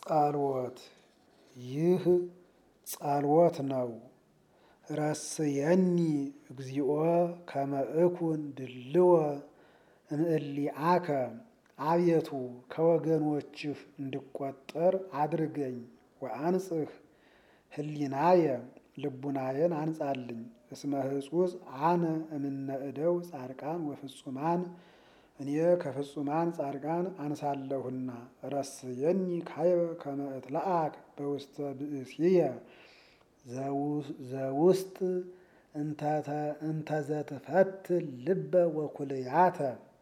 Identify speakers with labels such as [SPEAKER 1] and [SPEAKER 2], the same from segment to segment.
[SPEAKER 1] ጸልወት ይህ ጸልወት ነው። ረስየኒ እግዚኦ ከመ እኩን ድልወ እምእሊአከ አቤቱ ከወገኖችህ እንድቆጠር አድርገኝ። ወአንጽህ ህሊናየ ልቡናዬን አንጻልኝ። እስመ ህጹጽ አነ እምነ እደው ጻድቃን ወፍጹማን እኔ ከፍጹማን ጻድቃን አንሳለሁና። ረስየኒ ካይበ ከመ እትለአክ በውስተ ብእሲየ ዘውስጥ እንተዘትፈትል ልበ ወኩልያተ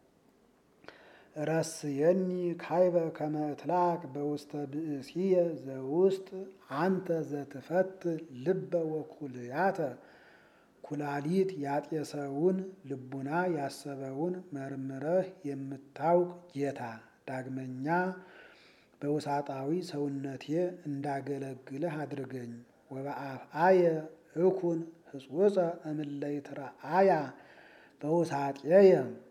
[SPEAKER 1] ረስየኒ ካይበ ከመ እትለአክ በውስተ ብእሲየ ዘውስጥ አንተ ዘትፈትል ልበ ወኩልያተ ኩላሊት ያጤሰውን ልቡና ያሰበውን መርምረህ የምታውቅ ጌታ ዳግመኛ በውሳጣዊ ሰውነቴ እንዳገለግልህ አድርገኝ። ወበአፍአየ እኩን ህጹጸ እምለይትረአያ በውሳጤየ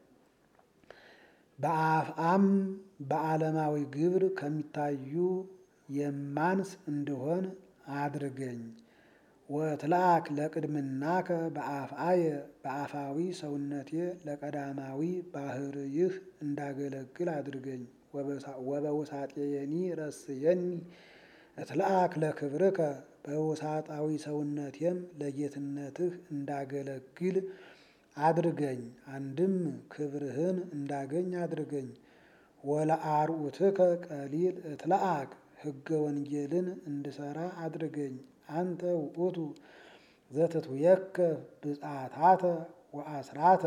[SPEAKER 1] በአፍአም በዓለማዊ ግብር ከሚታዩ የማንስ እንድሆን አድርገኝ። ወትለአክ ለቅድምናከ በአፍአየ በአፋዊ ሰውነቴ ለቀዳማዊ ባህርይህ እንዳገለግል አድርገኝ። ወበውሳጤየኒ ረስየኒ እትለአክ ለክብርከ በውሳጣዊ ሰውነቴም ለጌትነትህ እንዳገለግል አድርገኝ። አንድም ክብርህን እንዳገኝ አድርገኝ። ወለአርዑትከ ቀሊል እትለአክ ሕገ ወንጌልን እንድሰራ አድርገኝ። አንተ ውእቱ ዘትትውየከ ብፅዓታተ ወአስራተ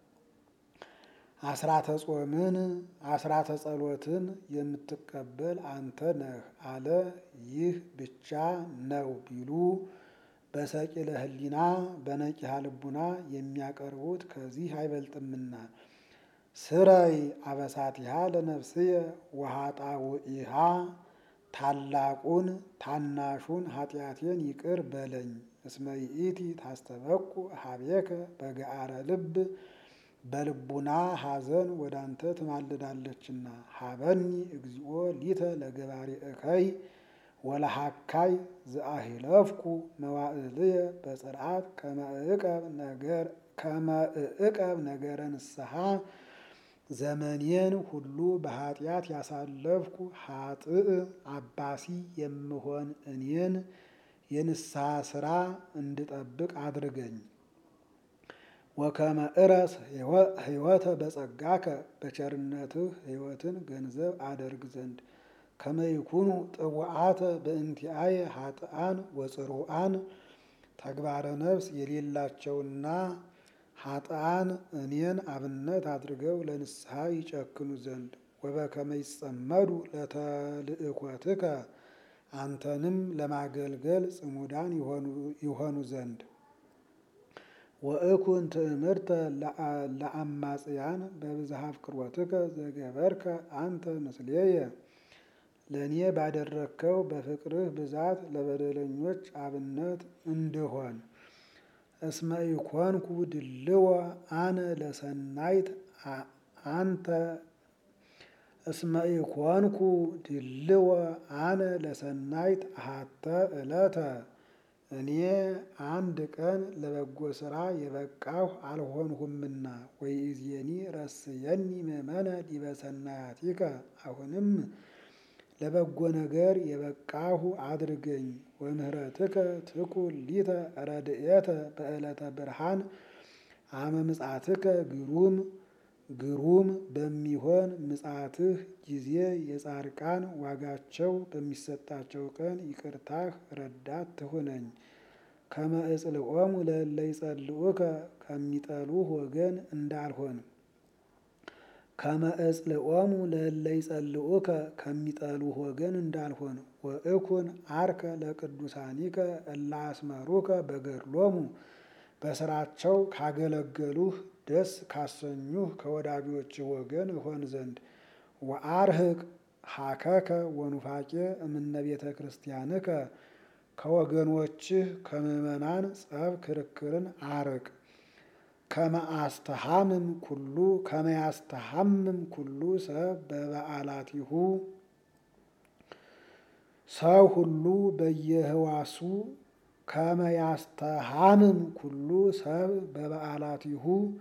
[SPEAKER 1] አስራተ ጾምን አስራተ ጸሎትን የምትቀበል አንተ ነህ አለ። ይህ ብቻ ነው ቢሉ በሰቂለ ሕሊና በነቂሃ ልቡና የሚያቀርቡት ከዚህ አይበልጥምና። ስረይ አበሳቲሃ ለነፍስየ ወኃጣውኢሃ ታላቁን ታናሹን ኃጢአቴን ይቅር በለኝ። እስመ ይእቲ ታስተበቁ ሀቤከ በገአረ ልብ በልቡና ሐዘን ወደ አንተ ትማልዳለችና። ሀበኒ እግዚኦ ሊተ ለገባሪ እከይ ወለሃካይ ዘአሂለፍኩ መዋዕልየ በጽርዓት ከመ እዕቀብ ነገረ ንስሐ ዘመኔን ሁሉ በኃጢአት ያሳለፍኩ ኃጥእ አባሲ የምሆን እኔን የንስሐ ሥራ እንድጠብቅ አድርገኝ። ወከመ እረስ ሕይወተ በጸጋከ በቸርነትህ ሕይወትን ገንዘብ አደርግ ዘንድ ከመ ይኩኑ ጥውዓተ በእንቲአየ ኃጥአን ወጽሩአን ተግባረ ነፍስ የሌላቸውና ኃጥአን እኔን አብነት አድርገው ለንስሐ ይጨክኑ ዘንድ ወበከመ ይጸመዱ ለተልእኮትከ አንተንም ለማገልገል ጽሙዳን ይሆኑ ዘንድ ወእኩን ትእምርተ ለአማጽያን በብዝሃ ፍቅሮትከ ዘገበርከ አንተ ምስሌየ ለእኔ ባደረግከው በፍቅርህ ብዛት ለበደለኞች አብነት እንድሆን። እስመ ኢኮንኩ ድልወ አነ ለሰናይት አንተ እስመ ኢኮንኩ ድልወ አነ ለሰናይት አሃተ ዕለተ እኔ አንድ ቀን ለበጎ ሥራ የበቃሁ አልሆንሁምና። ወይእዜኒ ረስየኒ ምእመነ ዲበ ሰናያቲከ አሁንም ለበጎ ነገር የበቃሁ አድርገኝ። ወምህረትከ ትኩን ሊተ ረድኤተ በዕለተ ብርሃን አመ ምጽአትከ ግሩም ግሩም በሚሆን ምጽአትህ ጊዜ የጻድቃን ዋጋቸው በሚሰጣቸው ቀን ይቅርታህ ረዳት ትሁነኝ። ከመ እጽልኦሙ ለእለ ይጸልኡከ ከሚጠሉህ ወገን እንዳልሆን ከመ እጽልኦሙ ለእለ ይጸልኡከ ከሚጠሉህ ወገን እንዳልሆን። ወእኩን አርከ ለቅዱሳኒከ እለ አስመሩከ በገድሎሙ በስራቸው ካገለገሉህ ደስ ካሰኙህ ከወዳጆችህ ወገን እሆን ዘንድ። ወአርህቅ ሀከከ ወኑፋቄ እምነ ቤተ ክርስቲያንከ ከወገኖችህ ከምዕመናን ጸብ ክርክርን አርቅ። ከመአስተሃምም ኩሉ ከመያስተሃምም ኩሉ ሰብ በበዓላቲሁ ሰው ሁሉ በየህዋሱ ከመያስተሃምም ኩሉ ሰብ በበዓላቲሁ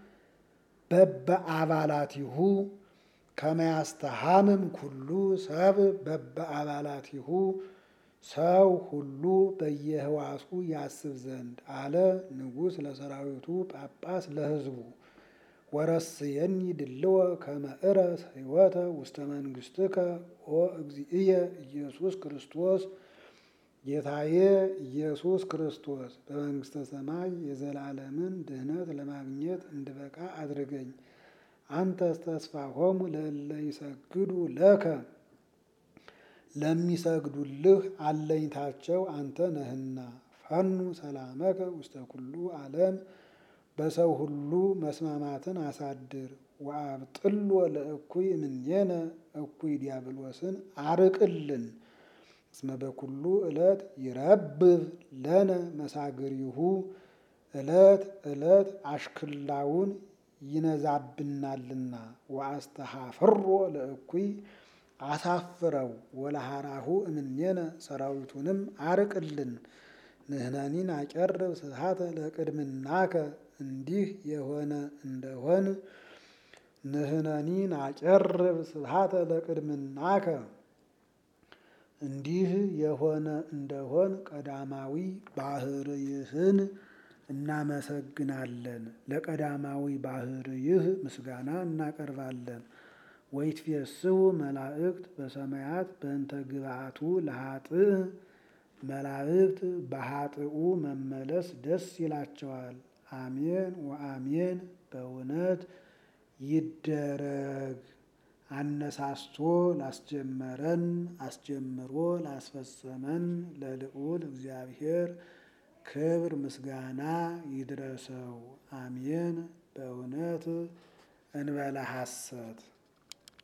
[SPEAKER 1] በበአባላቲሁ ከመያስተሃምም ኩሉ ሰብ በበአባላቲሁ ሰው ሁሉ በየህዋሱ ያስብ ዘንድ አለ ንጉሥ ለሰራዊቱ ጳጳስ ለሕዝቡ ወረስየኒ ድልወ ከመ ዕረስ ሕይወተ ውስተ መንግሥትከ ኦ እግዚእየ ኢየሱስ ክርስቶስ ጌታዬ ኢየሱስ ክርስቶስ በመንግሥተ ሰማይ የዘላለምን ድህነት ለማግኘት እንድበቃ አድርገኝ። አንተስ ተስፋሆሙ ለእለ ይሰግዱ ለከ ለሚሰግዱልህ አለኝታቸው አንተ ነህና። ፈኑ ሰላመከ ውስተ ኩሉ ዓለም በሰው ሁሉ መስማማትን አሳድር። ወአብጥሎ ለእኩይ እምኔነ እኩይ ዲያብሎስን አርቅልን። እስመ በኩሉ ዕለት ይረብብ ለነ መሳግሪሁ ዕለት ዕለት አሽክላውን ይነዛብናልና። ወአስተሃፍሮ ለእኩይ አሳፍረው ወለሃራሁ እምኔነ ሰራዊቱንም አርቅልን። ንሕነኒን አቀርብ ስብሐተ ለቅድምናከ እንዲህ የሆነ እንደሆን ንሕነኒን አቀርብ ስብሐተ ለቅድምናከ እንዲህ የሆነ እንደሆን ቀዳማዊ ባህርይህን እናመሰግናለን። ለቀዳማዊ ባህርይህ ምስጋና እናቀርባለን። ወይትፌስሑ መላእክት በሰማያት በእንተ ግብአቱ ለኃጥእ መላእክት በኃጥኡ መመለስ ደስ ይላቸዋል። አሜን ወአሜን በእውነት ይደረግ። አነሳስቶ ላስጀመረን አስጀምሮ ላስፈጸመን ለልዑል እግዚአብሔር ክብር ምስጋና ይድረሰው። አሜን በእውነት እንበለ ሐሰት